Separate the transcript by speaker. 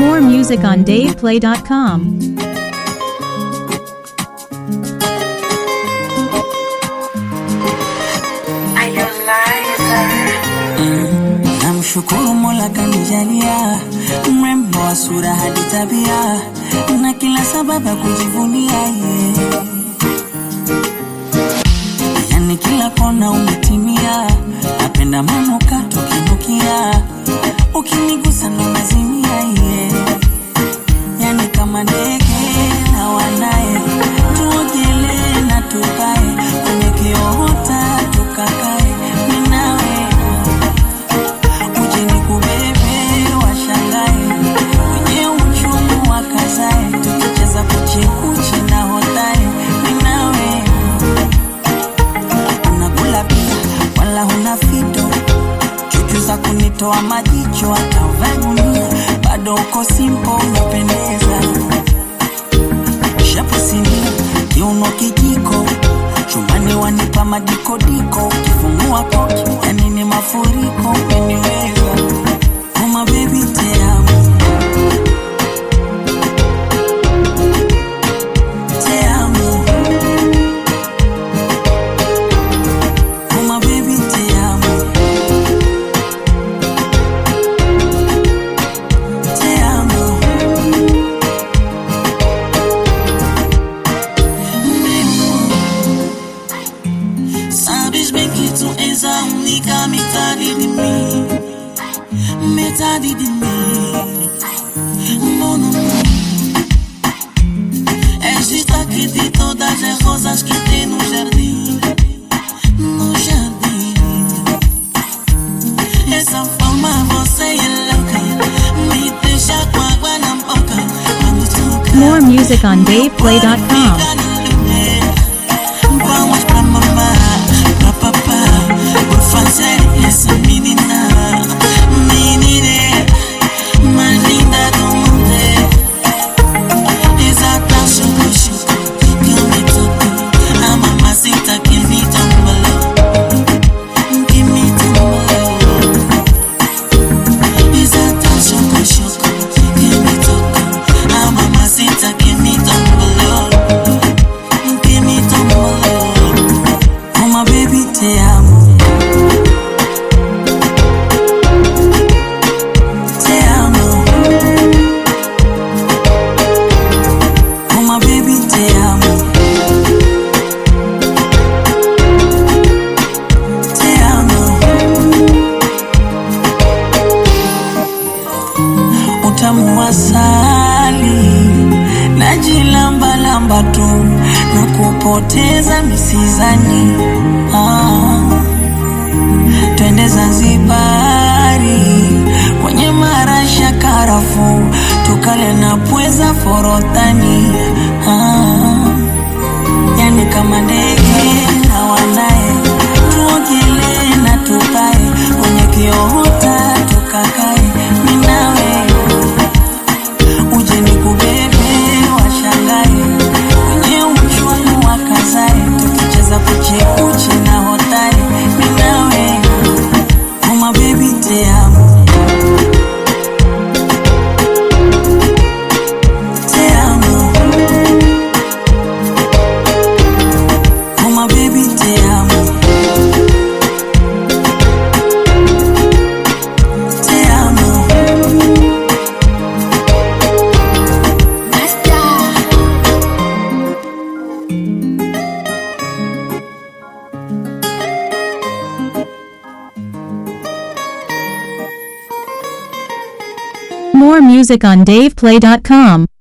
Speaker 1: More music on DavePlay.com.
Speaker 2: Namshukuru Mola kanijalia mrembo wa sura hadi tabia na kila sababu ya kujivunia ye. Yani kila kona umetimia, napenda manukato kinukia, ukinigusa ndo nazimia ye. Yani kama ndege na wanaye, tuogelee na tukae kwenye kiota tukakae, mimi nawe uje nikubebe washangae wenye uchungu wakazae tukicheza kuchekuchi na hodari minawe unakula pia wala huna fito chuchu za kunitoa majicho hata uvae gunia bado uko simpo unapendeza shapo sinia kiuno kijiko chumbani wanipa madikodiko ukifungua koki yani ni mafuriko umeniweza uma bebi teamo teamo uma bebi teamo teamo Sabes bem que tu és a única metade de mim Metade de mim Mon amor És destaque de todas as rosas que tem no jardim No jardim Essa forma você é louca Me deixa com água na boca Quando toca
Speaker 1: More music on DavePlay.com.
Speaker 2: Vamos pra mamá, pra papá Por fazer essa menina Menina mais linda do mundo Exata choco choco Que me tocou A mamacita que me tombalou Que me tombalou Exata choco choco Que me tocou A mamacita que me tombalou que me tomou Uma baby te amo Te amo Uma baby te amo Te amo utamu wa asali najilambalamba tu na kupoteza misizani ah. twende Zanzibari kwenye marasha karafu tukale na pweza forodhani ah. yani kama ndege na wanaye tuogelee na tukae kwenye kiota tukakae minawe uje nikubebe washangae kwenye uchwani wakazae tukicheza kuchekuchi na hodari minawe uma bebi te amo te amo uma bebi te amo te amo
Speaker 1: More music on DavePlay.com.